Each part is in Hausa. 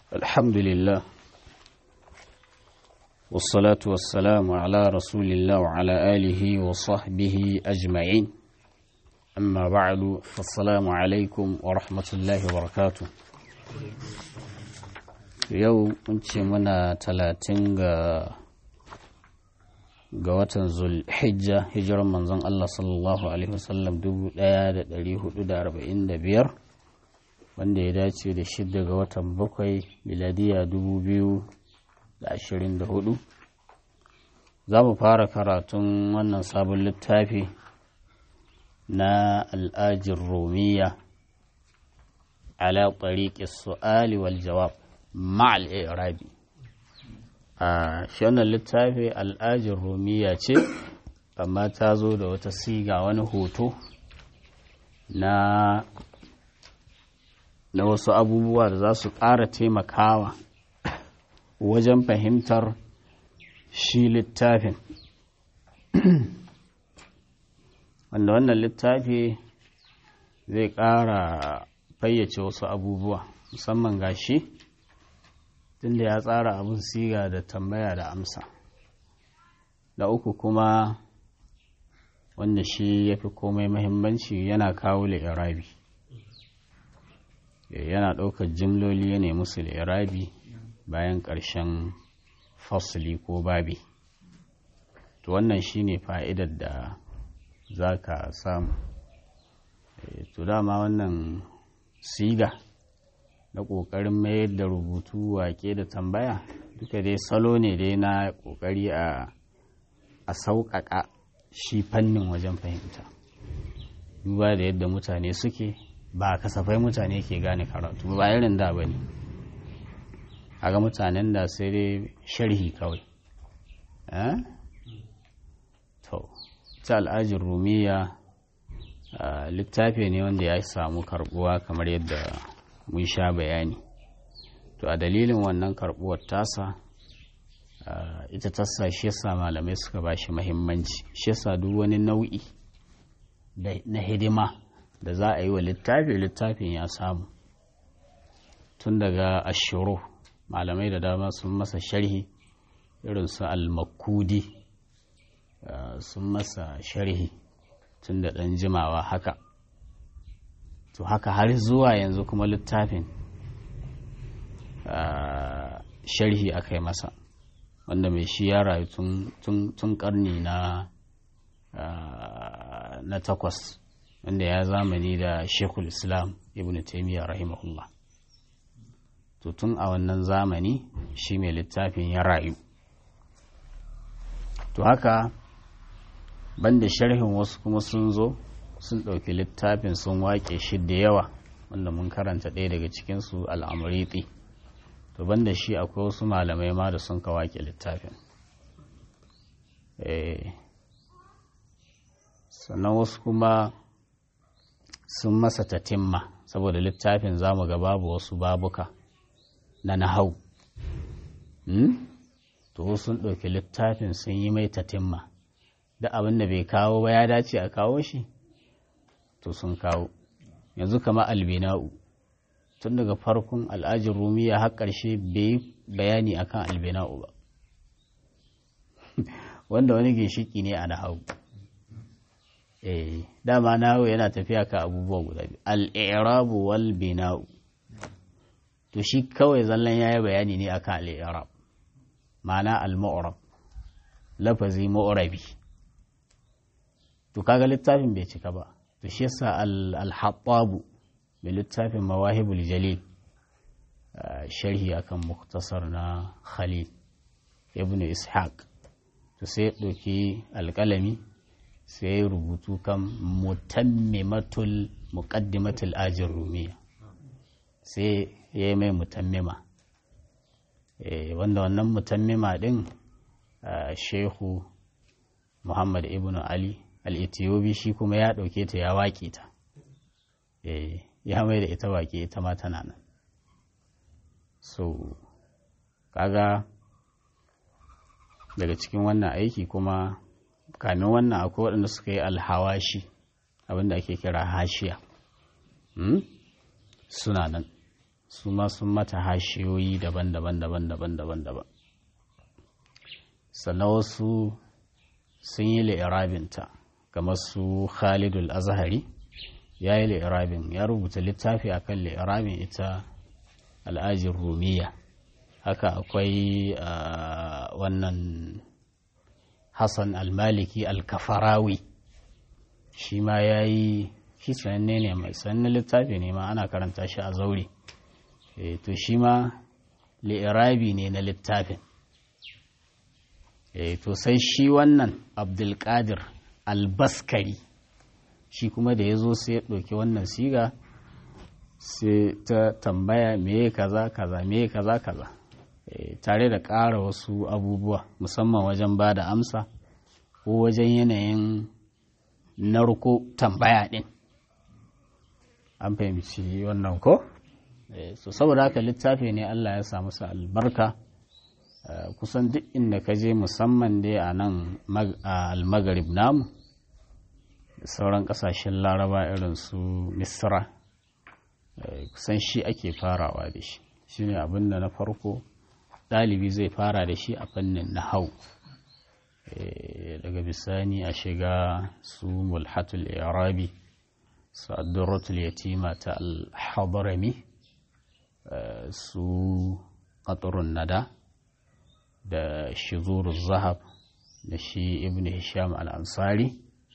الحمد لله والصلاة والسلام على رسول الله وعلى آله وصحبه أجمعين أما بعد فالسلام عليكم ورحمة الله وبركاته yau mun ce muna talatin ga ga watan zulhijja hijiran manzon Allah sallallahu alaihi wasallam 1445 wanda ya dace da shidda ga watan bakwai miladiya 2024 za mu fara karatun wannan sabon littafi na al'ajin romiya ala tariqi su'ali wal jawab ma'al irabi a shi wannan littafi al'ajin romiya ce amma ta zo da wata siga wani hoto na na wasu abubuwa da za su ƙara taimakawa wajen fahimtar shi littafin wanda wannan littafi zai ƙara fayyace wasu abubuwa musamman ga shi tunda ya tsara abin siga da tambaya da amsa da uku kuma wanda shi ya fi komai mahimmanci yana kawo li'irabi yana ɗaukar jimloli ya nemi su li'irabi bayan ƙarshen fasli ko babi to wannan shine fa'idar da za ka samu to dama wannan siga na ƙoƙarin mayar da rubutu wake da tambaya duka dai salo ne dai na ƙoƙari a a sauƙaƙa shi fannin wajen fahimta duba da yadda mutane suke ba kasafai mutane ke gane karatu ba irin da ba ne ga mutanen da sai dai sharhi kawai to ta al'ajin rumiya littafi ne wanda ya samu karbuwa kamar yadda mun sha bayani to a dalilin wannan karbuwar tasa ita tasa shi yasa malamai suka ba shi mahimmanci shi yasa duk wani nau'i na hidima da za a yi wa littafi littafin ya samu tun daga ashiro malamai da dama sun masa sharhi irin su al-makudi sun masa sharhi tun da ɗan jimawa haka to haka har zuwa yanzu kuma littafin sharhi aka yi masa wanda mai shi ya rayu tun karni na na takwas wanda ya zamani da shekul islam ibn taimiyya rahimahullah to tun a wannan zamani shi mai littafin ya rayu to haka banda sharhin wasu kuma sun zo sun ɗauki littafin sun waƙe shi da yawa wanda mun karanta ɗaya daga cikinsu al'amuriti to banda shi akwai wasu malamai ma da sun ka waƙe littafin sannan wasu kuma sun masa tatimma saboda littafin zamu ga babu wasu babuka na nahau to sun ɗauki littafin sun yi mai tatimma da abin da bai kawo ba ya dace a kawo shi to sun kawo yanzu kama albina'u tun daga farkon al'ajin rumiya har ƙarshe bai bayani akan albina'u ba wanda wani ginshiki ne a nahau eh dama nahu yana tafiya ka abubuwa guda biyu al'irabu wal bina'u to shi kawai zallan yayi bayani ne akan al'irab ma'ana al-mu'rab lafazi mu'rabi to kaga littafin bai cika ba to shi yasa al-hattabu mai littafin mawahibul jalil sharhi akan muktasar na khalil ibn ishaq to sai ɗauki alƙalami sai rubutu kan mutammimatul muqaddimatul ajin rumiya sai ya yi mai mutammima wanda wannan mutammima ɗin shehu muhammad ibn ali al'etiyobi shi kuma ya ɗauke ta ya waƙe ta ya mai da ita waƙe ita ma tana nan so kaga daga cikin wannan aiki kuma kamin wannan akwai waɗanda suka yi alhawashi abinda ake kira hashiya suna nan su ma sun mata hashiyoyi daban-daban daban-daban daban-daban sannan wasu sun yi li'irabinta kamar su khalidul azhari ya yi li'irabin ya rubuta littafi akan li'irabin ita al'ajin rumiya haka akwai wannan hassan al-maliki al-kafarawi shi ma ya yi shi sananne ne mai sananne littafi ne ma ana karanta shi a zaure to shi ma li'irabi ne na littafin to sai shi wannan abdulkadir albaskari shi kuma da ya zo sai ya ɗauki wannan siga sai ta tambaya meye kaza kaza meye kaza kaza tare da ƙara wasu abubuwa musamman wajen ba da amsa ko wajen yanayin narko tambaya ɗin an fahimci wannan ko? so saboda haka littafi ne Allah ya samu sa albarka kusan duk inda ka je musamman dai a nan almagarib namu da sauran kasashen laraba irin su misra kusan shi ake farawa da shi shi ne abinda na farko ɗalibi zai fara da shi a fannin nahau daga bisani a shiga su mulhatul irabi su addurratul yatima ta al-hadarami su qatrun nada da shizuru zahab da shi ibn hisham al-ansari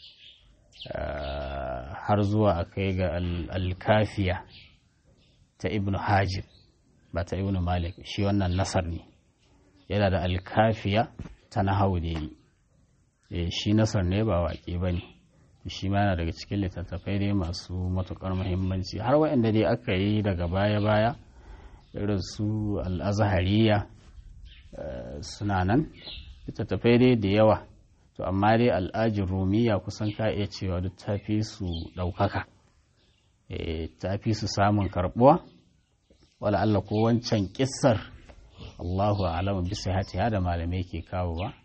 har zuwa a kai ga al-kafiya ta ibn hajib ba ta ibn malik shi wannan nasar ne yana da al-kafiya ta nahawu da yi shi nasar ne ba waƙe ba ne shi ma yana daga cikin littattafai dai masu matuƙar muhimmanci har waɗanda dai aka yi daga baya-baya irin su al'azahariya suna nan littattafai dai da yawa to amma dai al'ajin rumiya kusan ka iya cewa duk ta fi su ɗaukaka ta fi su samun karɓuwa wala Allah ko wancan ƙissar Allahu alamu bisa hati da malamai ke kawo ba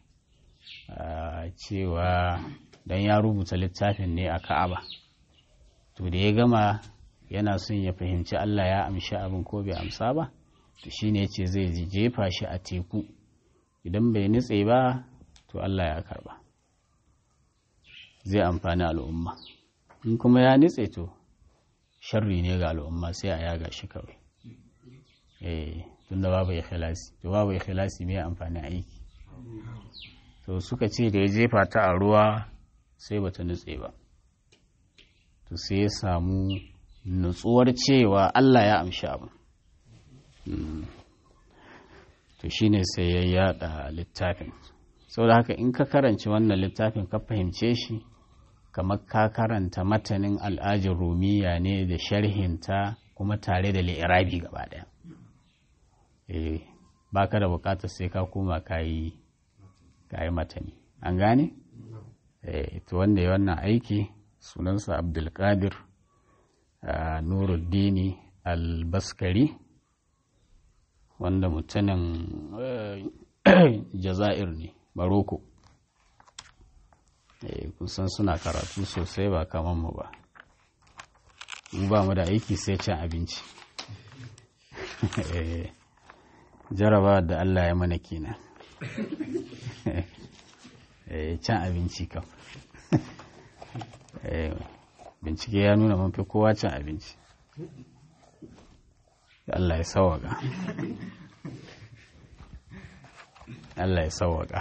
cewa don ya rubuta littafin ne a ka'aba to da ya gama yana son ya fahimci Allah ya amshi abin ko bai amsa ba to shine ce zai jefa shi a teku idan bai nutse ba to Allah ya karba zai amfani al'umma in kuma ya nutse to sharri ne ga al'umma sai a yaga shi kawai eh tunda babu ikhlasi to babu ikhlasi mai amfani aiki to suka ce da ya jefa ta a ruwa sai bata nutse ba to sai ya samu nutsuwar cewa Allah ya amshi abin to shine sai ya yada littafin saboda haka in ka karanci wannan littafin ka fahimce shi kamar ka karanta matanin al'ajin rumiya ne da sharhinta kuma tare da li'irabi gaba daya eh ba ka da bukatar sai ka koma ka yi matani an gane? eh to wanda ya wannan aiki sunansa abdulkadir nuruddini albaskari wanda mutumin jazair ne maroko kusan suna karatu sosai ba kamar mu ba mu ba mu da aiki sai cin abinci jaraba da allah ya mana kenan cin abinci kam bincike ya nuna mun fi kowa cin abinci Allah ya sawaka Allah ya sawaka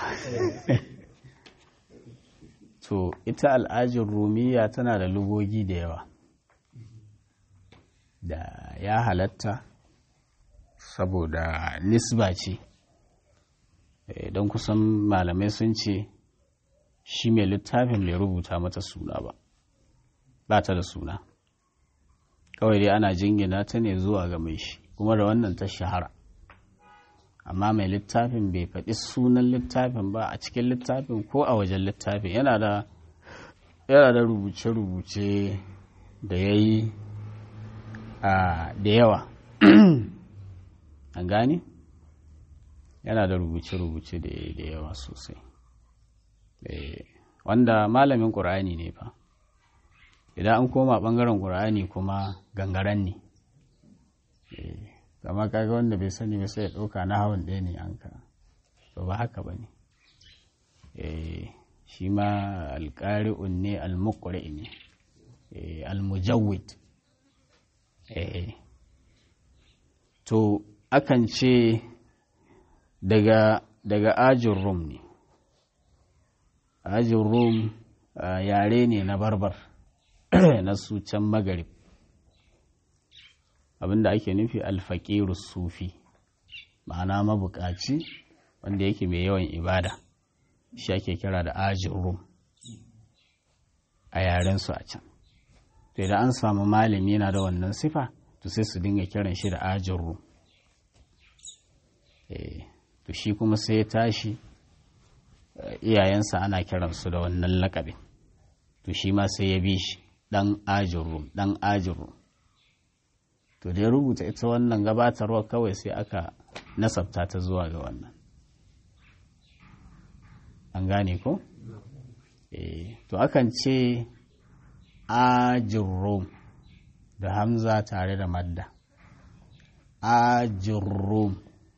to ita al'ajin rumiya tana da lugogi da yawa da ya halatta saboda nisba ce don kusan malamai sun ce shi mai littafin bai rubuta mata suna ba ba ta da suna kawai dai ana jingina ta ne zuwa ga mai shi kuma da wannan ta shahara amma mai littafin bai faɗi sunan littafin ba a cikin littafin ko a wajen littafin yana da yana da rubuce-rubuce da ya yi da yawa an gane yana da rubuce-rubuce da ya yi da yawa sosai wanda malamin ƙur'ani ne fa idan an koma ɓangaren ƙur'ani kuma gangaren ne kama kaga wanda bai sani ba sai ya ɗauka na hawan ɗaya ne an ka to ba haka ba ne shi ma alƙari'un ne almuƙuri ne almujawid to akan ce daga daga ajin rum ne ajin rum yare ne na barbar na su can magarib abinda ake nufi alfaƙiru sufi ma'ana mabukaci wanda yake mai yawan ibada shi ake kira da ajin rum a yarensu a can to idan an samu malami yana da wannan sifa to sai su dinga kiran shi da ajin rum to shi kuma sai ya tashi iyayensa ana kiransu da wannan lakabin to shi ma sai ya bi shi dan ajin rum dan ajin rum to da ya rubuta ita wannan gabatarwa kawai sai aka nasabta ta zuwa ga wannan an gane ko? eh to akan ce ajin da hamza tare da madda ajin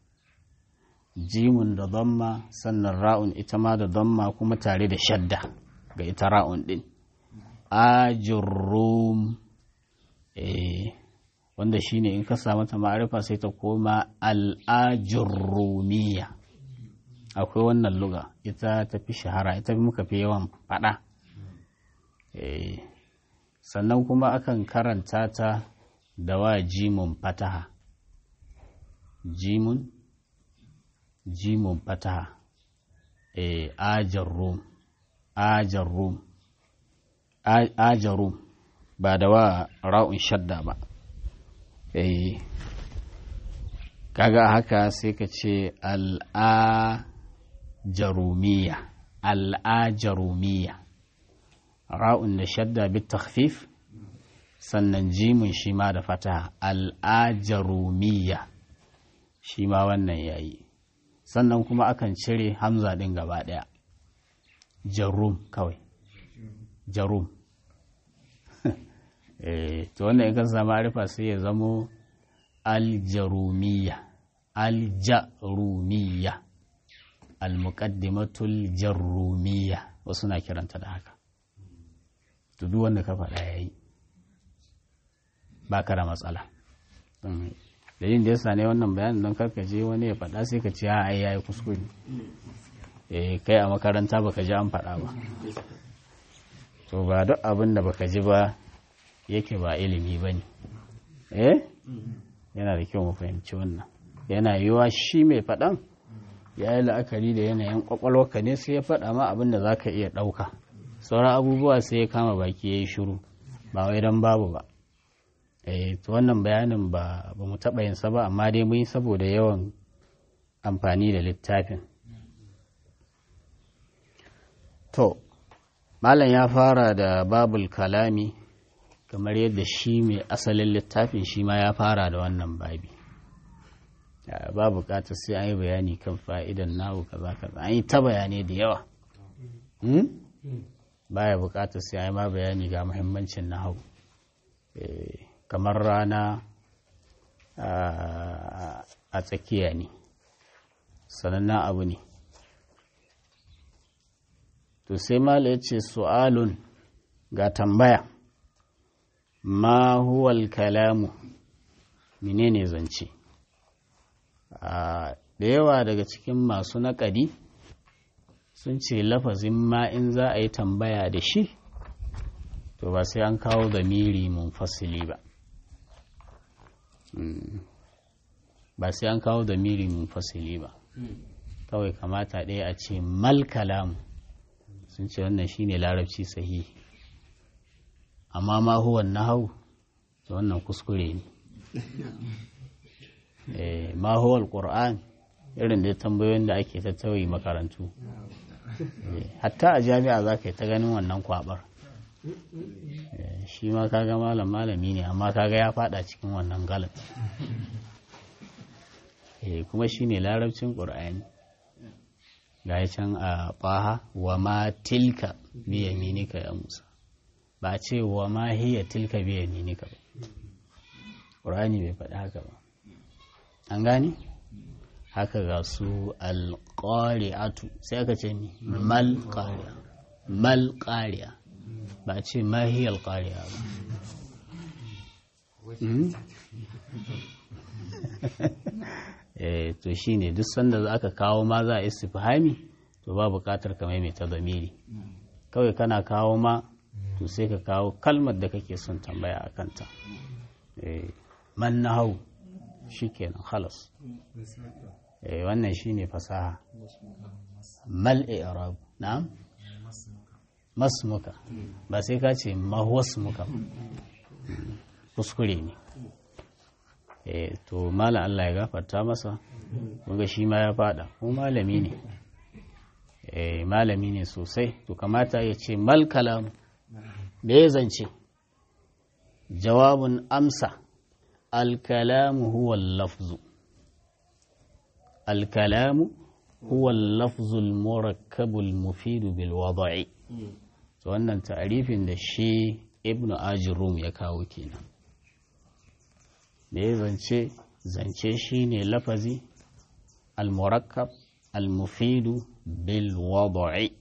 jimun da damma sannan ra'un ita ma da damma kuma tare da shadda ga ita ra'un din ajin eh wanda shine in ka samu ta ma'arifa sai ta koma al'ajurrumiya akwai wannan luga ita ta fi shahara ita muka fi yawan faɗa sannan kuma akan karanta ta da wa jimun fataha jimun jimun fataha ajarrum ajarrum ajarrum ba da wa ra'un shadda ba eh kaga haka sai ka ce al'ajarumiya al'ajarumiya ra'un da shadda bi takhfif sannan jimin shi ma da fata al'ajarumiya shi ma wannan yayi sannan kuma akan cire hamza ɗin gaba ɗaya jarum kawai jarum to wannan in ka samu arifa sai ya zamo aljarumiya aljarumiya almuqaddimatul jarumiya wasu na kiranta da haka to duk wanda ka faɗa yayi ba ka da matsala da yin da yasa ne wannan bayanin don karkaje wani ya faɗa sai ka ce a ai yayi kuskure eh kai a makaranta baka ji an faɗa ba to ba duk abin da baka ji ba yake ba ilimi ba ne eh yana da kyau mu fahimci wannan yana yiwa shi mai faɗan ya yi la'akari da yanayin ƙwaƙwalwarka ne sai ya faɗa ma abin da za ka iya ɗauka sauran abubuwa sai ya kama baki ya yi shiru ba wai don babu ba eh to wannan bayanin ba ba mu taɓa yin sa ba amma dai mun yi saboda yawan amfani da littafin to malam ya fara da babul kalami kamar yadda shi mai asalin littafin shi ma ya fara da wannan babi ba bukatar sai an yi bayani kan fa'idan nahu kaza kaza an yi ta bayanai da yawa baya bukatar sai an yi ma bayani ga muhimmancin nahu kamar rana a tsakiya ne sanannen abu ne to sai mala ya ce su'alun ga tambaya ma huwal kalamu menene zance da yawa daga cikin masu naƙadi sun ce lafazin ma in za a yi tambaya da shi to ba sai an kawo zamiri munfasili ba ba sai an kawo zamiri munfasili ba kawai kamata ɗaya a ce mal kalamu sun ce wannan shine larabci sahihi amma ma huwa nahau to wannan kuskure ne eh ma huwa alquran irin da tambayoyin da ake tattauyi makarantu hatta a jami'a za ka yi ta ganin wannan kwabar shi ma kaga malam malami ne amma kaga ya fada cikin wannan galat kuma shi ne larabcin ƙur'ani ga can a ɓaha wa ma tilka biya minika ya musa ba ce wa ma hiya tilka biya minika ba ƙur'ani bai faɗi haka ba an gane haka ga su alƙari'atu sai aka ce mi mal ƙari'a mal ƙari'a ba a ce mahiyar ƙari'a ba eh to shine duk sanda za ka kawo ma za a istifhami to ba buƙatar ka maimaita zamiri kawai kana kawo ma to sai ka kawo kalmar da kake son tambaya a kanta man na hau shi kenan halas wannan shi ne fasaha mal i'rab na'am masmuka ba sai ka ce mahwasmuka kuskure ne to malam Allah ya gafarta masa kunga shi ma ya fada ko malami ne malami ne sosai to kamata ya ce mal kalam da ya zance jawabin amsa alkalamu huwa lafzu alkalamu huwa lafzul murakkabul mufidu bil wada'i to wannan ta'arifin da shi ibnu ajrum ya kawo kenan da ya zance zance shine lafazi al-murakkab al-mufidu bil wada'i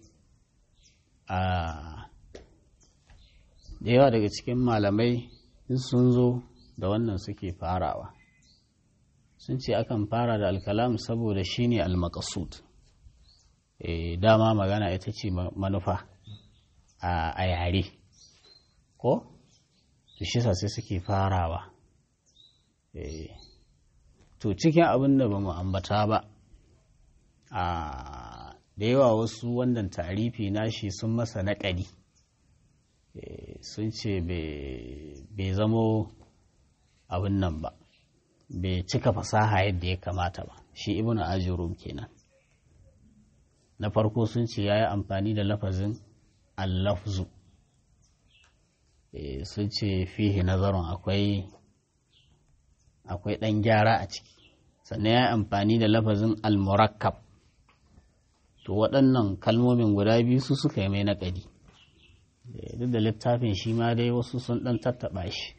a da yawa daga cikin malamai sun zo da wannan suke farawa sun ce akan fara da alkalam saboda shine al-maqsud e, dama magana ita ce manufa a yare ko to shi sai suke farawa e, to cikin abin da ba mu ambata ba a da yawa wasu wannan tarifi nashi sun masa naƙari sun ce bai zamo abin nan ba bai cika fasaha yadda ya kamata ba shi ibnu ajurum kenan na farko sun ce ya yi amfani da lafazin allafzu sun ce fihi nazarin akwai akwai ɗan gyara a ciki sannan ya yi amfani da lafazin almurakkab to waɗannan kalmomin guda biyu su suka yi mai naƙadi duk da littafin shi ma dai wasu sun ɗan tattaɓa shi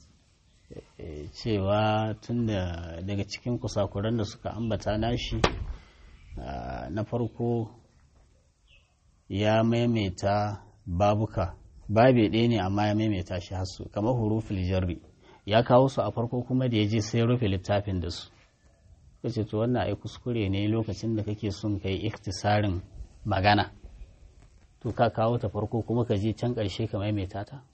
cewa tun da daga cikin kusakuran da suka ambata nashi na farko ya maimaita babuka babe ɗaya ne amma ya maimaita shi hasu kamar hurufil jarri ya kawo su a farko kuma da ya je sai rufe littafin da su kace to wannan ai kuskure ne lokacin da kake son kai iktisarin magana to ka kawo ta farko kuma ka je can ƙarshe ka maimaita ta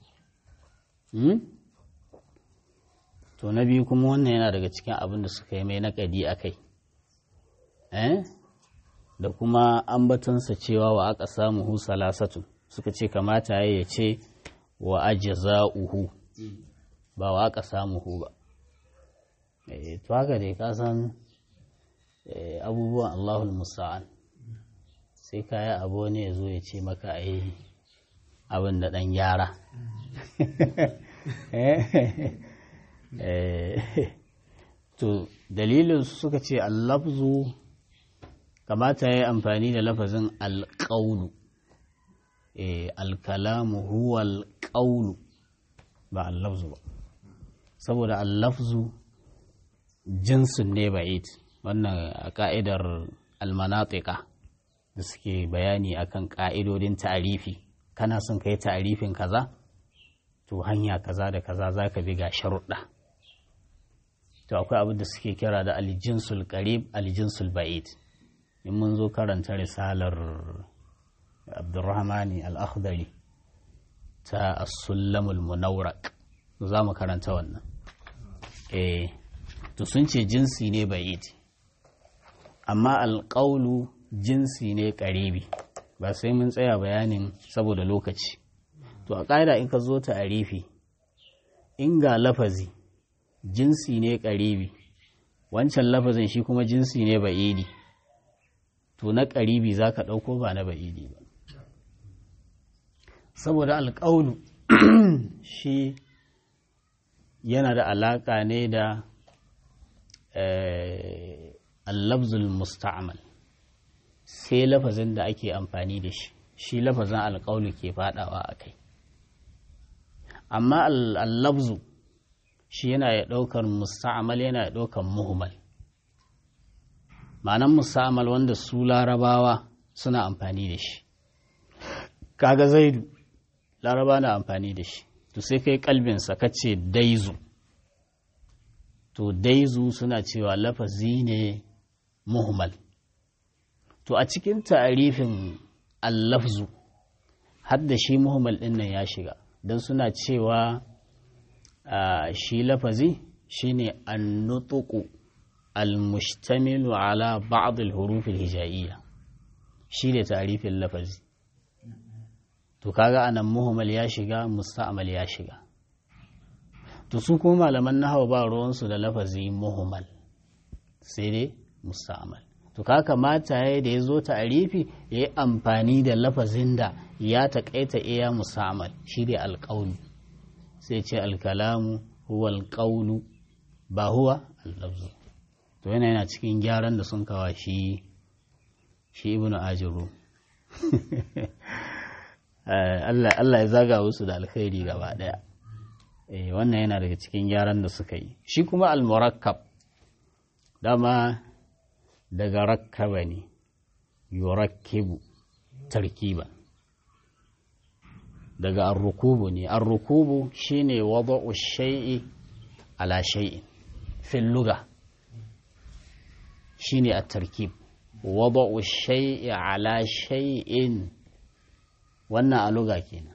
to na biyu kuma wannan yana daga cikin abin da suka yi mai naƙadi a kai da kuma ambatonsa cewa wa aka samu hu salasatu suka ce kamata ya ce wa ajza'uhu ba wa aka samu hu ba to haka dai ka san abubuwan Allahul Musa'an sai kaya abu ne ya zo ya ce maka a yi abin da ɗan gyara to dalilin suka ce allafzu kamata ya yi amfani da lafazin alƙaunu alkalamu huwa alƙaunu ba allafzu ba saboda allafzu jinsin ne ba'id wannan a ka'idar almanatika da suke bayani akan ka'idodin ta'arifi kana son ka yi ta'arifin kaza to hanya kaza da kaza za ka bi ga sharuɗa to akwai abin da suke kira da aljinsul qarib aljinsul ba'id in mun zo karanta risalar abdurrahmani al-akhdari ta as-sullamul munawraq za mu karanta wannan eh to sun ce jinsi ne ba'id amma alƙaulu jinsi ne ƙaribi ba sai mun tsaya bayanin saboda lokaci to a ƙa'ida in ka zo ta arifi in ga lafazi jinsi ne ƙaribi wancan lafazin shi kuma jinsi ne ba'idi to na ƙaribi za ka ɗauko ba na ba'idi ba saboda alƙaulu shi yana da alaƙa ne da allabzul musta'mal sai lafazin da ake amfani da shi shi lafazin alƙaulu ke faɗawa a kai amma allabzu shi yana ya ɗaukar musta'mal yana ya ɗaukar muhimmal ma'anan musamman wanda su larabawa suna amfani da shi kaga zaidu laraba na amfani da shi to sai kai kalbinsa ka ce daizu to daizu suna cewa lafazi ne muhmal to a cikin ta'arifin allafzu har da shi muhmal ɗin nan ya shiga don suna cewa shi lafazi shine annutuku almustamilu ala ba'd al-huruf al-hijaiyya shi ne ta'arifin lafazi to kaga anan muhmal ya shiga musta'mal ya shiga to su kuma malaman nahwa ba ruwansu da lafazi muhmal sai dai musta'mal to ka kamata ya da ya zo ta'arifi ya yi amfani da lafazin da ya taƙaita iya musta'mal shi ne alƙaulu sai ce alkalamu huwa alƙaulu ba huwa allafzu to yana yana cikin gyaran da sun kawa shi shi ibnu ajiru Allah ya zaga wasu da alkhairi gaba daya wannan yana daga cikin gyaran da suka yi shi kuma al-murakkab dama daga rakkaba ne yurakkibu tarkiban daga arrukubu ne arrukubu shine wada'u shay'i ala shay'in fil lugha shine at-tarkib wada'u shay'i ala shay'in wannan a luga kenan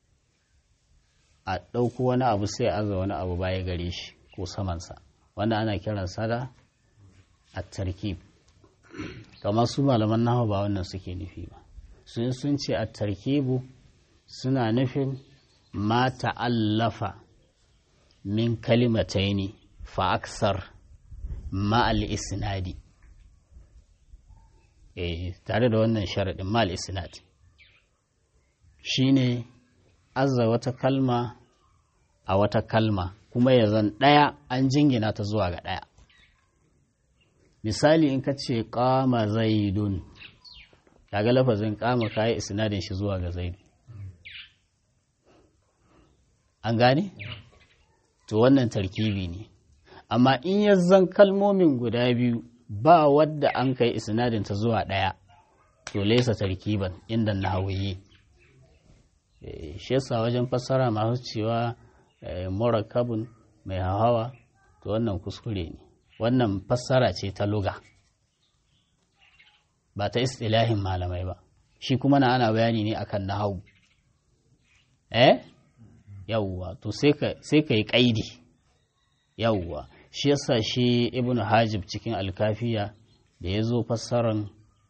a ɗauko wani abu sai aza wani abu baya gare shi ko samansa wanda ana kiransa da at-tarkib kamar su malaman nawa ba wannan suke nufi ba sun sun ce at-tarkibu suna nufin ma ta'allafa min kalimataini fa aksar ma al-isnadi eh tare da wannan sharadin ma al-isnadi shine azza wata kalma a wata kalma kuma ya zan ɗaya an jingina ta zuwa ga ɗaya misali in ka ce ƙama zaidun daga lafazin ƙama kayi isnadin shi zuwa ga zaidu an gane? to wannan tarkibi ne amma in ya zan kalmomin guda biyu ba wadda an kai isnadin ta zuwa ɗaya to laisa tarkiban inda na hawaye shi yasa wajen fassara masu cewa murakabun mai hawa to wannan kuskure ne wannan fassara ce ta luga ba ta istilahin malamai ba shi kuma na ana bayani ne akan nahawu eh yawwa to sai ka yi kaidi yawwa shi yasa shi ibnu hajib cikin alkafiya da ya zo fassaran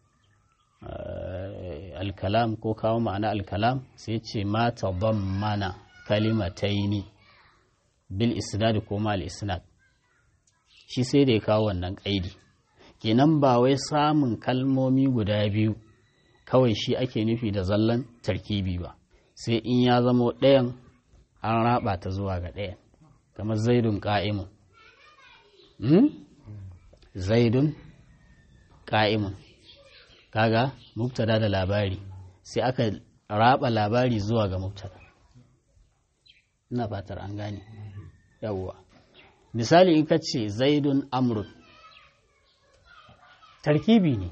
alkalam ko kawo ma'ana alkalam sai ce ma mana kalimataini bil isnad ko ma al isnad shi sai da ya kawo wannan kaidi kenan ba wai samun kalmomi guda biyu kawai shi ake nufi da zallan tarkibi ba sai in ya zamo ɗayan an raba ta zuwa ga ɗayan kamar zaidun ƙa'imun zaidun ƙa'imun kaga mubtada da labari sai aka raba labari zuwa ga mubtada ina fatar an gane yawwa misali in ka ce zaidun amrun tarkibi ne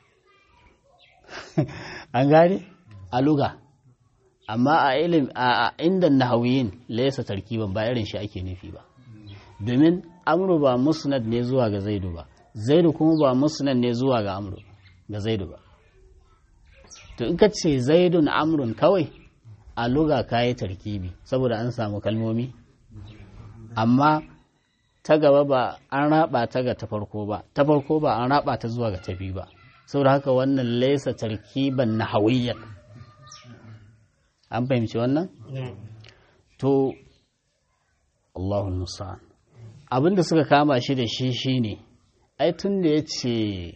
an gane a luga amma a ilim a inda nahawiyin laysa tarkiban ba irin shi ake nufi ba domin amru ba musnad ne zuwa ga zaidu ba zaidu kuma ba musnad ne zuwa ga amru ga zaidu ba to in ka ce zaidun amrun kawai a luga kayi tarkibi saboda an samu kalmomi amma ta gaba ba an raba ta ga ta farko ba ta farko ba an raba ta zuwa ga ta biyu ba saboda haka wannan laisa tarkiban nahawiyyan an fahimci wannan to Allahu musa'an abinda suka kama shi da shi shine ai tun da ya ce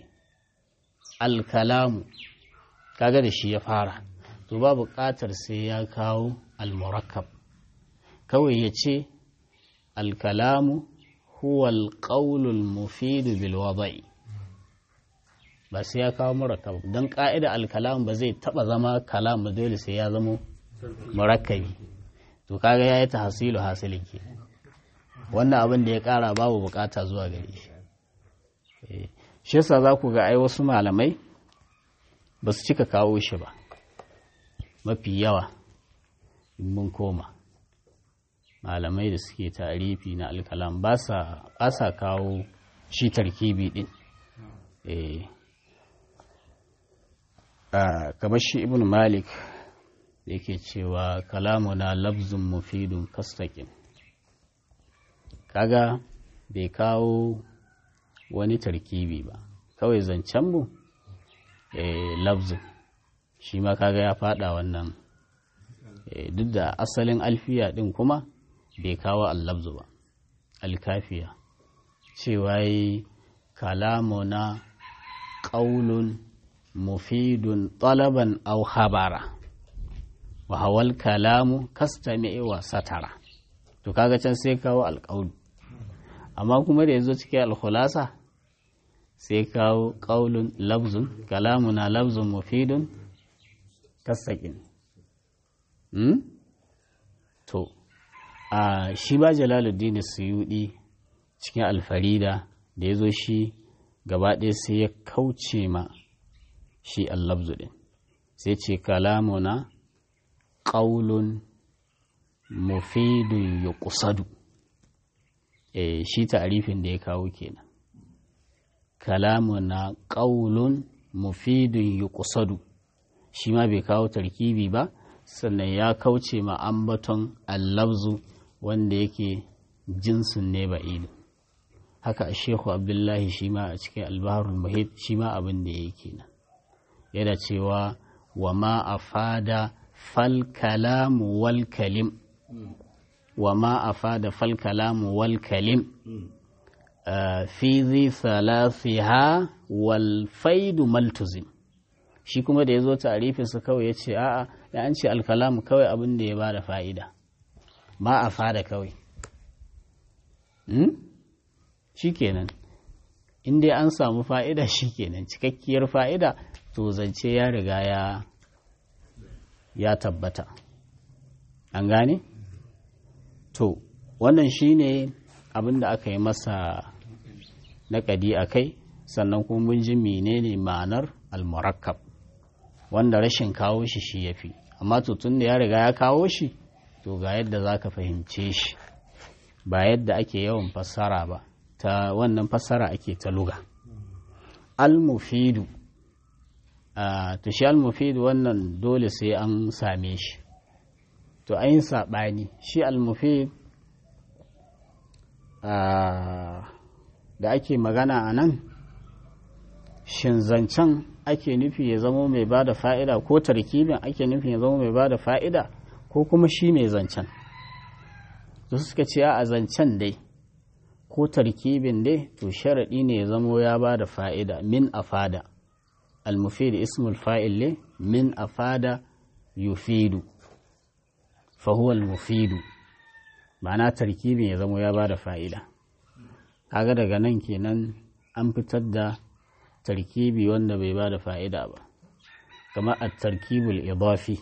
alkalamu kaga da shi ya fara to ba buƙatar sai ya kawo almurakkab kawai ya ce alkalamu huwa alƙaulul mufidu bil wada'i ba sai ya kawo murakkab don ƙa'ida alkalam ba zai taɓa zama kalam ba dole sai ya zama murakkabi to kaga ya yi ta hasilu hasilin ke wannan abin da ya ƙara babu buƙata zuwa gare shi shi yasa za ku ga ai wasu malamai ba su cika kawo shi ba mafi yawa in mun koma malamai da suke tarifi na alkalam ba sa kawo shi tarkibi din kamar shi ibn malik da yake cewa kalamuna labzun mufidun kastakin kaga bai kawo wani tarkibi ba kawai zancen mu labzun shi ma kaga ya fada wannan duk da asalin alfiya din kuma bai kawo allabzu ba alkafiya cewa yi kalamuna ƙaulun mufidun talaban au habara wa hawal kalamu kastami wa satara to kaga can sai kawo alƙaulu amma kuma da ya zo cikin alkhulasa sai kawo ƙaulun labzun kalamuna labzun mufidun kastakin hmm? to a shi ba jalaluddin suyudi cikin alfarida da ya zo shi gaba ɗaya sai ya kauce ma shi allabzu ɗin sai ce kalamuna ƙaulun mufidun ya ƙusadu e, shi ta'arifin da ya kawo kenan kalamuna ƙaulun mufidun ya ƙusadu shi ma bai kawo tarkibi ba sannan ya kauce ma ambaton allabzu wanda yake jinsin ne ba ilu haka a shehu abdullahi shi ma a cikin albaharul muhit shi ma abin da ya yi kenan yana cewa wa ma a fada fal kalamu wal kalim wa ma a fada fal kalamu wal kalim fi zi salasiha wal faidu maltuzim shi kuma da ya zo tarifinsa kawai ya ce a'a da an ce alkalamu kawai abin da ya ba da fa'ida ma a fada kawai shi kenan in dai an samu fa'ida shi kenan cikakkiyar fa'ida to zance ya riga ya ya tabbata an gane to wannan shine abin da aka yi masa naƙadi a kai sannan kuma mun ji menene ma'anar almurakkab wanda rashin kawo shi shi ya fi amma to tun da ya riga ya kawo shi to ga yadda za ka fahimce shi ba yadda ake yawan fassara ba ta wannan fassara ake ta luga al-mufidu to shi al-mufidu wannan dole sai an same shi to an yi saɓani shi al-mufid da ake magana a nan shin zancen ake nufi ya zama mai ba da fa'ida ko tarkibin ake nufi ya zama mai ba da fa'ida ko kuma shi mai zancen to suka ce a zancen dai ko tarkibin dai to sharaɗi ne ya zamo ya ba da fa'ida min afada al-mufid ismul fa'il ne min afada yufidu fahuwa al-mufidu ma'ana tarkibin ya zamo ya ba da fa'ida kaga daga nan kenan an fitar da tarkibi wanda bai ba da fa'ida ba kamar a tarkibul idafi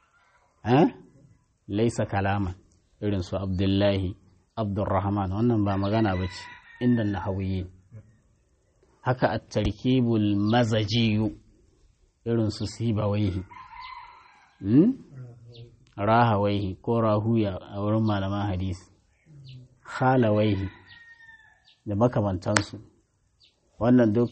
laisa kalaman irin su abdullahi abdurrahman wannan ba magana ba ce inda na hauyi haka a tarkibul mazajiyu irin su sibawaihi rahawaihi ko rahuya a wurin malaman hadisi halawaihi da makamantansu wannan duk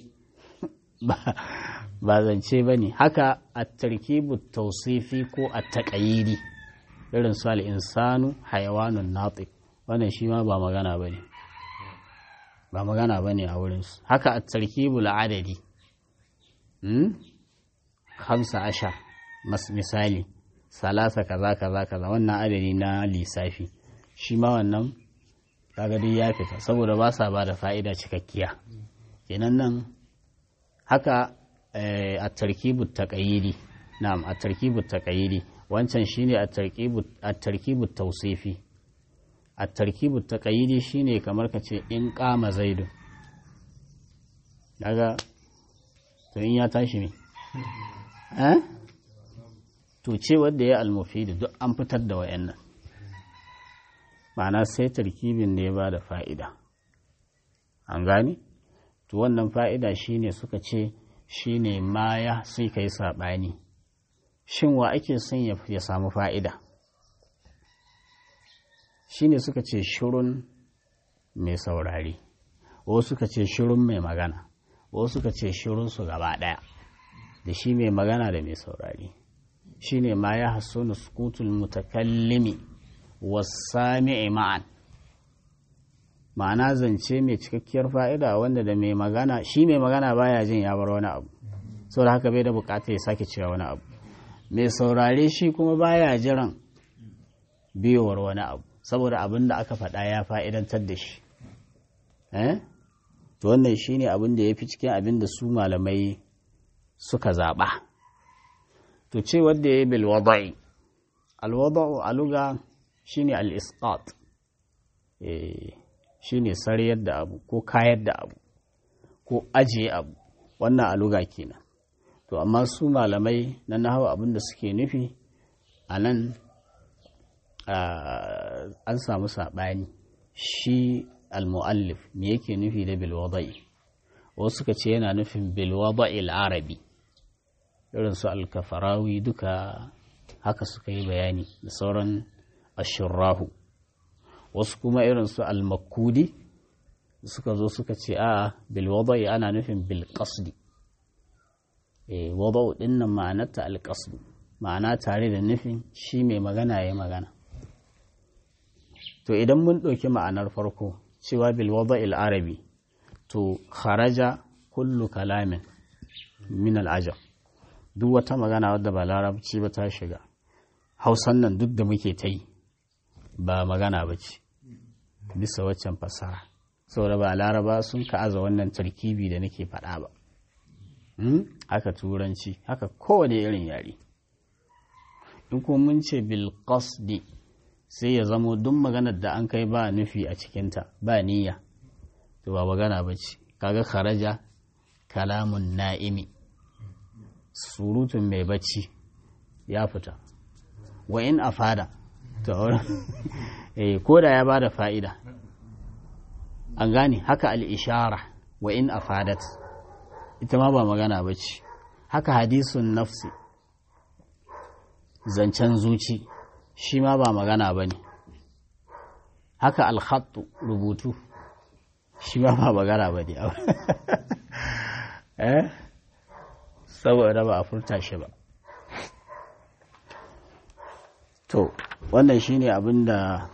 ba zance ba ne haka a tarkibu tausifi ko a taƙayiri irin su al'insanu hayawanun natik wannan shi ma ba magana ba ne ba magana ba ne a wurinsu haka a tarkibu la'adadi hamsa ashar misali salasa kaza kaza kaza wannan adadi na lissafi shi ma wannan kaga duk ya fita saboda ba sa ba da fa'ida cikakkiya kenan nan haka a tarkibu taƙayiri na'am a tarkibu taƙayiri wancan shine a tarkibu tausifi a tarkibu taƙayiri shine kamar ka ce in ƙama zaidu daga to in ya tashi ne to ce wadda ya almufidu duk an fitar da wayannan ma'ana sai tarkibin ne ba da fa'ida an gani to wannan fa'ida shine suka ce shine ma ya sai kai saɓani shin wa ake son ya samu fa'ida shine suka ce shirun mai saurari wasu suka ce shirun mai magana wasu suka ce shirun su gaba ɗaya da shi mai magana da mai saurari shine ma ya hassuna sukutul mutakallimi wasami'i ma'an ma'ana zance mai cikakkiyar fa'ida wanda da mai magana shi mai magana baya jin ya bar wani abu saboda haka bai da bukata ya sake cewa wani abu mai saurare shi kuma baya jiran biyowar wani abu saboda abin da aka faɗa ya fa'idantar da shi to wannan shi ne abin da ya fi cikin abin da su malamai suka zaɓa to ce wadda ya yi bilwada'i alwada'u a luga shi ne al'isqat shi ne sarayar da abu ko kayar da abu ko ajiye abu wannan a luga kenan to amma su malamai na nahawa abin da suke nufi a nan an samu saɓani shi al-mu'allif me yake nufi da bilwada'i wasu suka ce yana nufin bilwada'i al-arabi irin su al-kafarawi duka haka suka yi bayani da sauran ashirrahu wasu kuma irin su al-makudi suka zo suka ce a bilwada'i ana nufin bilqasdi eh wada'u dinnan ma'anarta al-qasdu ma'ana tare da nufin shi mai magana ya magana to idan mun ɗauki ma'anar farko cewa bilwada arabi to kharaja kullu kalamin min al'ajab duk wata magana wadda ba larabci ba ta shiga hausan nan duk da muke ta yi ba magana ba ce bisa waccan fasaha saboda ba laraba sun ka'aza wannan tarkibi da nake faɗa ba haka turanci haka kowane irin yare in kuma mun ce bilqasdi sai ya zamo duk maganar da an kai ba nufi a cikinta ba niyya to ba magana ba ce kaga kharaja kalamun na'imi surutun mai bacci ya fita wa in afada to eh ko da ya bada fa'ida an gane haka al-ishara wa in afadat ita ma ba magana ba ce haka hadisun nafsi zancen zuci shi ma ba magana ba ne haka alhattu rubutu shi ma ba magana ba ne eh saboda ba a furta shi ba to wannan shine abin da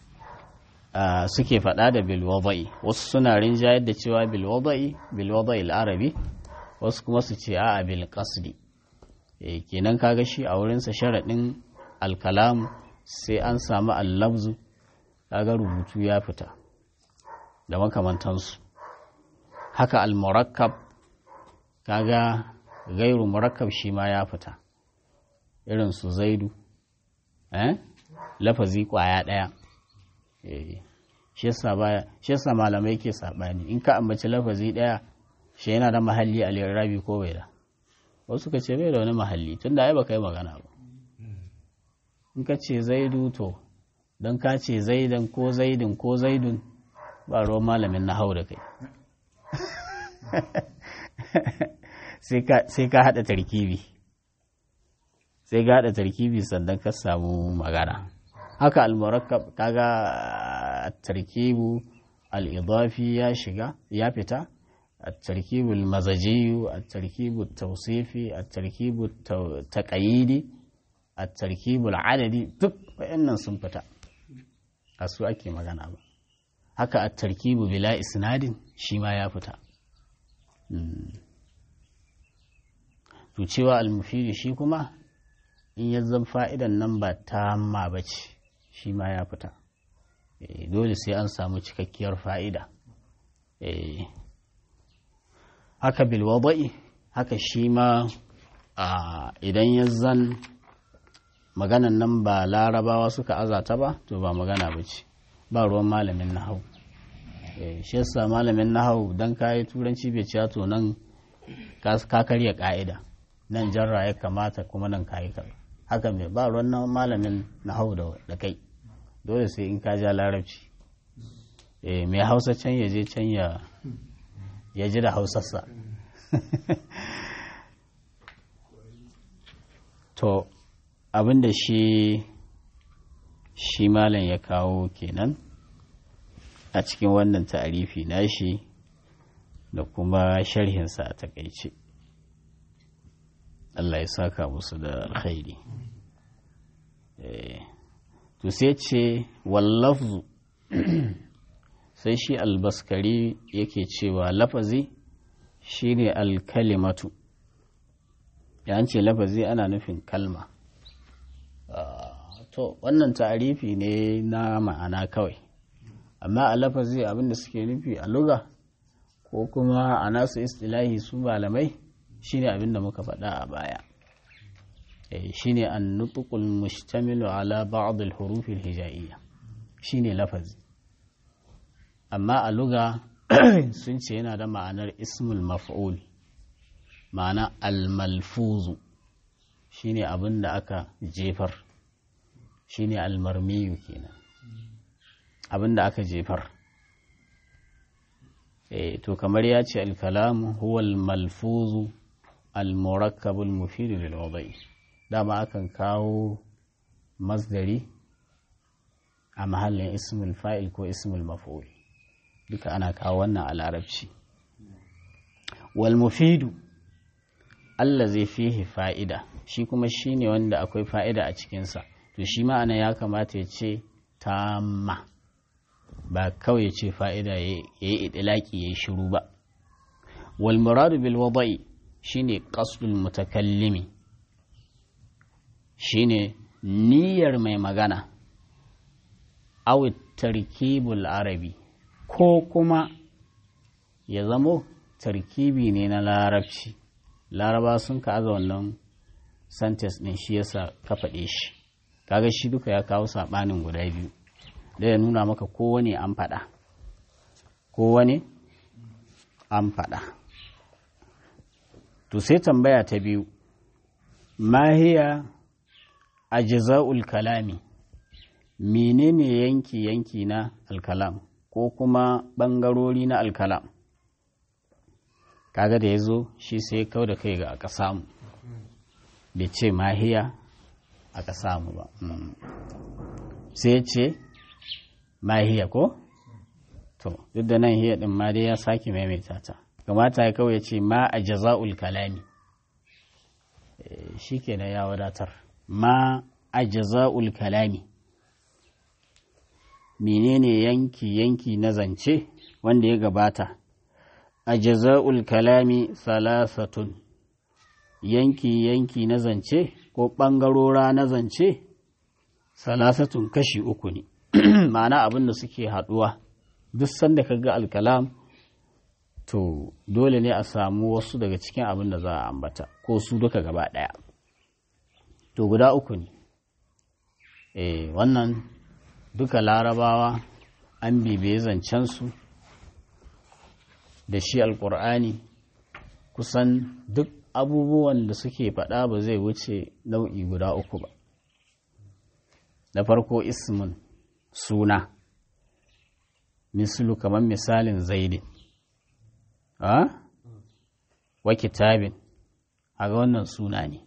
suke faɗa da bilwada'i wasu suna rinjayar da cewa bilwada'i bilwada'i al'arabi wasu kuma su ce a'a bil qasdi kenan kaga shi a wurinsa sharaɗin alkalam sai an samu allabzu kaga rubutu ya fita da makamantansu haka almurakkab kaga gairu murakkab shi ma ya fita irin su zaidu eh lafazi kwaya ɗaya shi yasa malamai ke saɓani in ka ambaci lafazi ɗaya shi yana da mahalli a lirabi ko bai da wasu ka ce bai da wani mahalli tun da ai ba kai magana ba in ka ce zaidu to don ka ce zaidan ko zaidin ko zaidun ba ruwan malamin na hau da kai sai ka haɗa tarkibi sai ka haɗa tarkibi sannan ka samu magana haka almurakkab kaga tarkibu al-idafi ya shiga ya fita التركيب المزجي التركيب التوصيفي التركيب التقييدي التركيب العددي duk wayannan sun fita a su ake magana ba haka at-tarkibu bila isnadin shi ma ya fita to cewa al-mufidi shi kuma in ya zan fa'idan nan ba ta ma bace shi ma ya fita dole sai an samu cikakkiyar fa'ida haka bilwada'i haka shi ma idan ya zan maganan nan ba larabawa suka azata ba to ba magana ba ce ba ruwan malamin nahau shi yasa malamin nahau don kayi turanci bai ciya to nan ka karya ka'ida nan jarra ya kamata kuma nan kayi ka haka mai ba ruwan malamin nahau da kai dole sai in ka ja larabci mai hausa can ya je can ya ya ji da hausarsa to abinda shi shi malam ya kawo kenan a cikin wannan ta'arifi nashi da kuma sharhinsa a takaice Allah ya saka musu da alkhairi to sai ce wallafzu sai shi albaskari yake cewa lafazi shine alkalimatu ya ce lafazi ana nufin kalma to wannan ta'arifi ne na ma'ana kawai amma a lafazi abinda suke nufi a luga ko kuma a nasu istilahi su malamai shine abinda muka faɗa a baya shine an nutukul mushtamilu ala ba'd al-huruf al-hijaiyya shine lafazi amma a luga sun ce yana da ma'anar ismul maf'ul ma'ana al-malfuzu shine abin da aka jefar shine al-marmiyu kenan abin da aka jefar eh to kamar ya ce al-kalamu huwa al-malfuzu al-murakkab al-mufid lil wadai dama akan kawo masdari a mahallin ismul fa'il ko ismul maf'ul duka ana kawo wannan a larabci wal mufidu Allah zai fihi fa'ida shi kuma shi ne wanda akwai fa'ida a cikinsa to shi ma'ana ya kamata ya ce tamma ba kawai ya ce fa'ida ya yi idilaki ya yi shiru ba wal muradu bil wada'i shine qasdul mutakallimi shine niyyar mai magana aw tarkibul arabi ko kuma ya zamo tarkibi ne na larabci laraba sun ka aza wannan sentence ɗin shi yasa ka faɗe shi kaga shi duka ya kawo saɓanin guda biyu da ya nuna maka kowane an faɗa kowane an faɗa to sai tambaya ta biyu mahiya ajza'ul kalami menene yanki yanki na alkalam ko kuma ɓangarori na alkalam kaga da ya zo shi sai kau da kai ga aka samu bai ce mahiya aka samu ba sai ce mahiya ko to duk da nan hiya din ma dai ya sake maimaita ta kamata ya kawai ce ma a jaza'ul kalami shi kenan ya wadatar ma a jaza'ul kalami menene yanki yanki na zance wanda ya gabata a jaza'ul kalami salasatun yanki-yanki na zance ko ɓangarora na zance salasatun kashi uku ne ma'ana abin da suke haɗuwa duk sanda ka ga alkalam to dole ne a samu wasu daga cikin abin da za a ambata ko su duka gaba ɗaya to guda uku ne e, wannan duka larabawa an bibiye zancensu da shi alkur'ani kusan duk abubuwan da suke faɗa ba zai wuce nau'i guda uku ba na farko ismin suna mislu kamar misalin zaidin a wa kitabin a ga wannan suna ne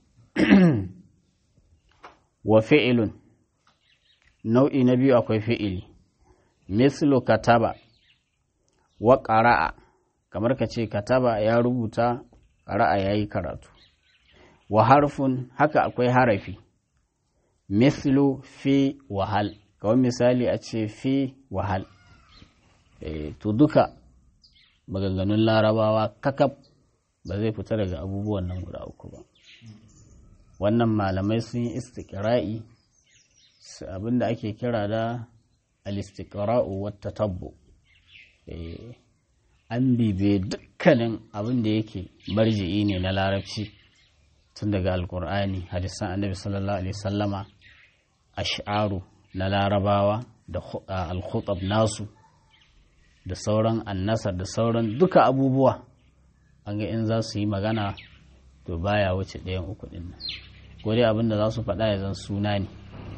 wa fi'ilun nau'i na biyu akwai fi'ili mislu kataba wa ƙara'a kamar ka ce kataba ya rubuta ƙara'a ya yi karatu wa harfun haka akwai harafi mislu fi wahal kawai misali a ce fi wahal e, to duka maganganun larabawa kakab ba zai fita daga abubuwan nan guda uku ba wannan malamai sun yi istiƙira'i abinda ake kira da al-istiqra'u wata tabbo an bibe dukkanin abin da yake marji'i ne na larabci tun daga alkur'ani hadisan annabi sallallahu alaihi sallama ash'aru na larabawa da alkhutab nasu da sauran annasar da sauran duka abubuwa an ga in za su yi magana to baya wuce ɗayan uku ɗin nan ko dai abin da za su faɗa ya zan suna ne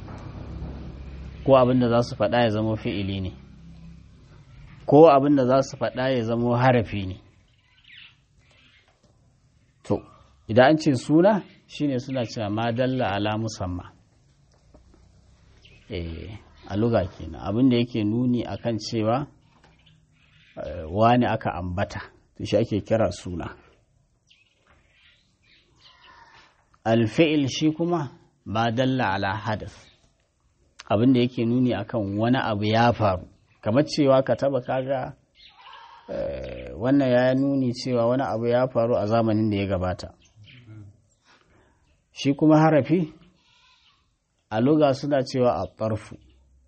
ko abin da za su faɗa ya zama fi'ili ne ko abin da za su faɗa ya zama harafi ne idan an ce suna shine suna cewa ma dalla ala musamma eh a luga kenan abin da yake nuni akan cewa wani aka ambata to shi ake kira suna alfi'il shi kuma ma dalla ala hadas abin da yake nuni akan wani abu ya faru kamar cewa ka taba kaga wannan ya nuni cewa wani abu ya faru a zamanin da ya gabata shi kuma harafi a luga suna cewa a ƙarfu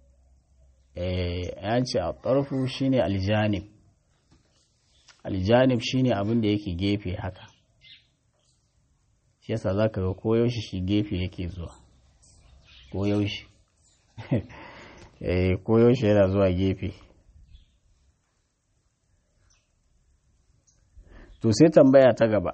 ya ce a ƙarfu shine aljanib aljanib shine abin da yake gefe haka shi yasa za ka ga koyaushe shi gefe yake zuwa koyaushe koyaushe yana zuwa gefe to sai tambaya ta gaba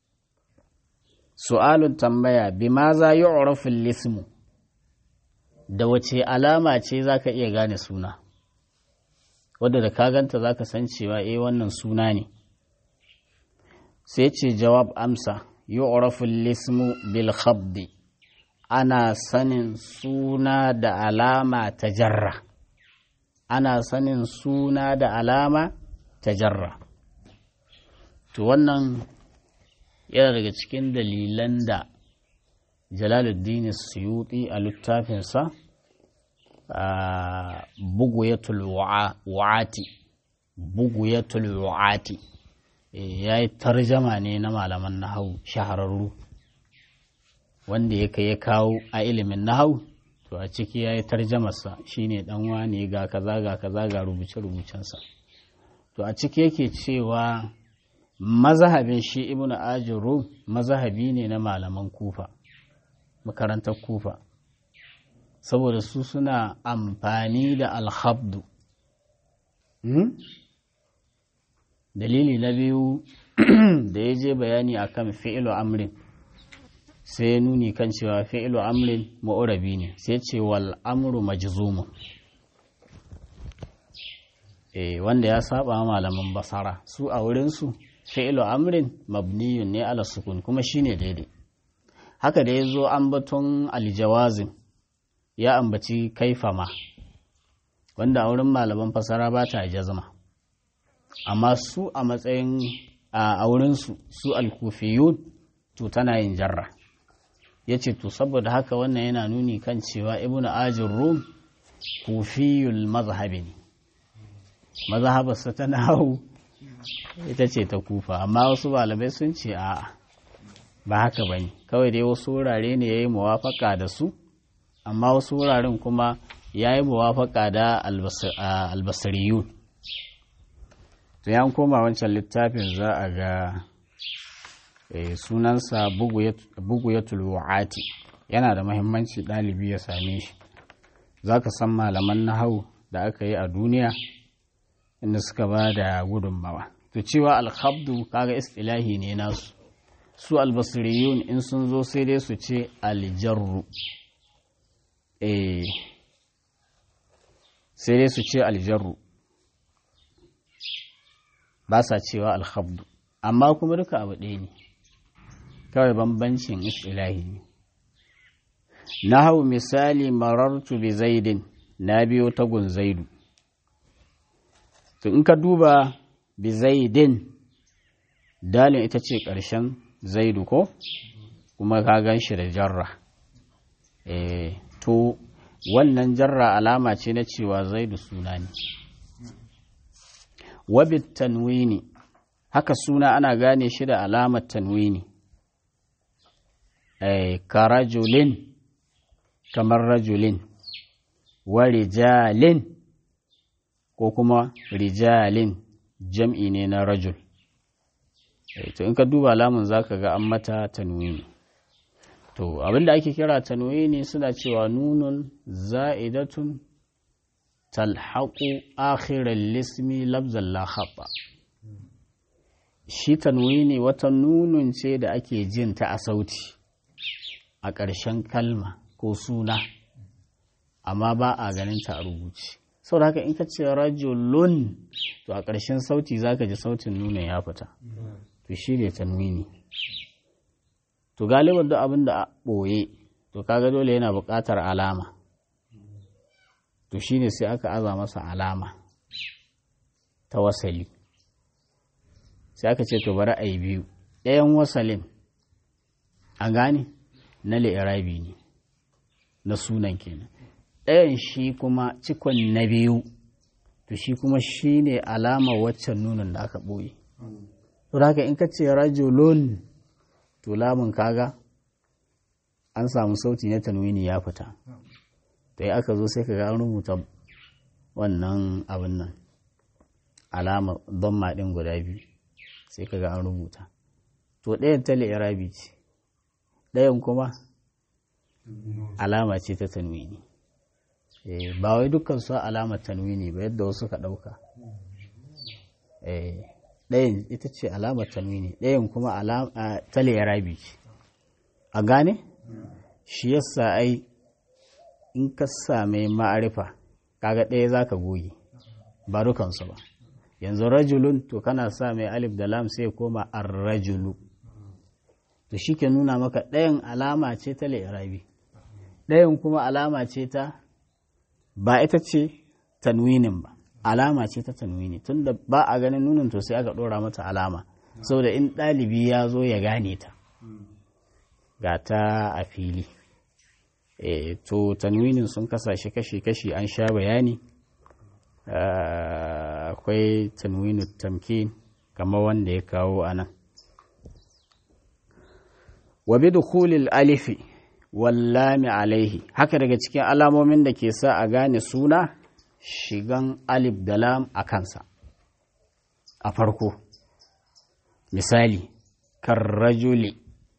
su'alun tambaya bi ma za yi urafin lismu da wace alama ce za ka iya gane suna wadda da ka ganta za ka san cewa eh wannan suna ne sai ce jawab amsa yi urafin lismu bil khabdi ana sanin suna da alama ta jarra ana sanin suna da alama ta jarra to wannan yana daga cikin dalilan da jalaluddin suyuti a littafinsa buguyatul wa'ati buguyatul wa'ati ya yi tarjama ne na malaman nahau shahararru wanda ya kai ya kawo a ilimin nahau to a ciki ya yi tarjamarsa shine dan wane ga kaza ga kaza ga rubuce-rubucensa to a ciki yake cewa mazahabin shi ibnu ajiru mazahabi ne na malaman kufa makarantar kufa saboda su suna amfani da alhabdu dalili na biyu da ya je bayani akan fi'ilu amrin sai nuni kan cewa fi'ilu amrin ma'urabi ne sai ce wal amru majzumun eh wanda ya saba malaman basara su a wurinsu fi'ilu amrin mabniyun ne ala sukun kuma shine daidai haka da ya zo ambaton aljawazin ya ambaci kaifama wanda a wurin malaman fasara ba ta jazma amma su a matsayin a wurinsu su alkufiyun to tana yin jarra ya ce to saboda haka wannan yana nuni kan cewa ibn ajin rum kufiyul mazhabi ne mazhabarsa ta nahu ita ce ta kufa amma wasu malamai sun ce a ba haka ba ne kawai dai wasu wurare ne ya yi muwafaka da su amma wasu wuraren kuma ya yi muwafaka da albasariyun to ya koma wancan littafin za a ga sunansa bugu ya tuluwa'ati yana da mahimmanci ɗalibi ya same shi za ka san malaman nahau da aka yi a duniya inda suka ba da gudunmawa to cewa alhabdu kaga istilahi ne nasu su albasiriyun in sun zo sai dai su ce aljarru eh sai dai su ce aljarru ba sa cewa alhabdu amma kuma duka abu ɗaya ne kawai bambancin istilahi ne na hau misali marartu bi zaidin na biyo tagun zaidu to in ka duba bi zaidin dalin ita ce ƙarshen zaidu ko kuma ka gan shi da jarra e, to wannan jarra alama ce na cewa zaidu suna ne wabit tanwini haka suna ana gane shi da alamar tanwini e, ka rajulin kamar rajulin wa rijalin ko kuma rijalin jam'i ne na rajul to in ka duba lamun zaka ga an mata tanwini to abinda ake kira tanwini suna cewa nunun za'idatun talhaqu akhiral lismi labzan la khata shi tanwini wata nunun ce da ake jin ta a sauti a ƙarshen kalma ko suna amma ba a ganin ta a rubuce sau haka in ka ce rajulun to a ƙarshen sauti za ka ji sautin nuna ya fita to shi ne tanwini to galiban duk abin da a ɓoye to kaga dole yana buƙatar alama to shine sai aka aza masa alama ta wasali sai aka ce to bari a yi biyu ɗayan wasalin a gane na li'irabi ne na sunan kenan ɗayan shi kuma cikon na biyu to shi kuma shi ne alama waccan nunin da aka ɓoye to haka in ka ce rajulun to lamun kaga an samu sauti na tanwini ya fita to yi aka zo sai ka ga an rubuta wannan abin nan alama don maɗin guda biyu sai ka ga an rubuta to ɗayan ta li'irabi ce ɗayan kuma alama ce ta tanwini ba wai dukkan su alamar tanwini ba yadda wasu ka ɗauka ɗayan ita ce alamar tanwini ɗayan kuma ta li'irabi ce a gane shi yasa ai in ka same ma'arifa kaga ɗaya za ka goge ba dukansu ba yanzu rajulun to kana sa mai alif da lam sai koma ar-rajulu to shi ke nuna maka ɗayan alama ce ta li'irabi ɗayan kuma alama ce ta ba ita ce tanwinin ba alama ce ta tanwini tunda ba a ganin nunin to sai aka ɗora mata alama saboda in ɗalibi ya zo ya gane ta ga ta a fili e, to tanwinin sun kasashe kashi-kashi an sha bayani akwai tanwinu tamkin kamar wanda ya kawo a nan wa bi dukhulil alifi wallami alaihi haka daga cikin alamomin da ke sa a gane suna shigan alif da lam a kansa a farko misali karrajuli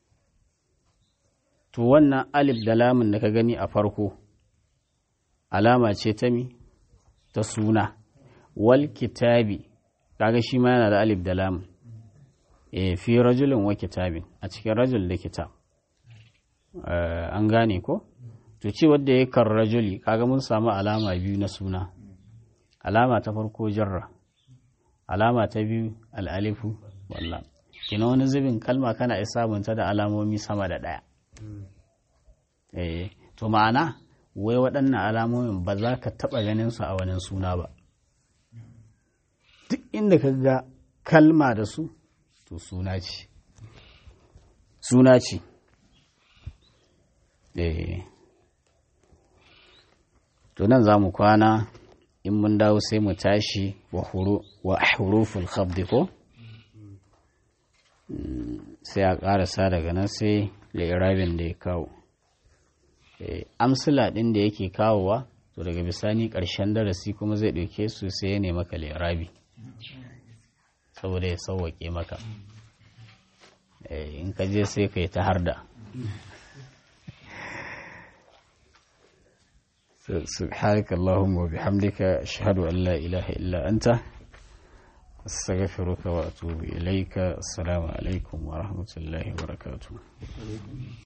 to wannan alif da lamun da ka gani a farko alama ce ta mi ta suna wal kitabi kaga shi ma yana da alif da lamun e fi rajulin wa kitabin a cikin rajul da kitab an gane ko to ce wadda ya kar rajuli kaga mun samu alama biyu na suna alama ta farko jarra alama ta biyu al'alifu wallah kina wani zubin kalma kana iya sabunta da alamomi sama da ɗaya eh to ma'ana wai waɗannan alamomin ba za ka taɓa ganin su a wani suna ba duk inda ka ga kalma da su to suna ce suna ce eh to nan za mu kwana in mun dawo sai mu tashi wa huruful khabdi ko sai a ƙarasa daga nan sai lirabin da ya kawo amsila ɗin da yake kawowa to daga bisani ƙarshen darasi kuma zai ɗauke su sai ya nema ka lirabi saboda ya sauwaƙe maka in ka je sai ka yi ta harda سبحانك اللهم وبحمدك أشهد أن لا إله إلا أنت أستغفرك وأتوب إليك السلام عليكم ورحمة الله وبركاته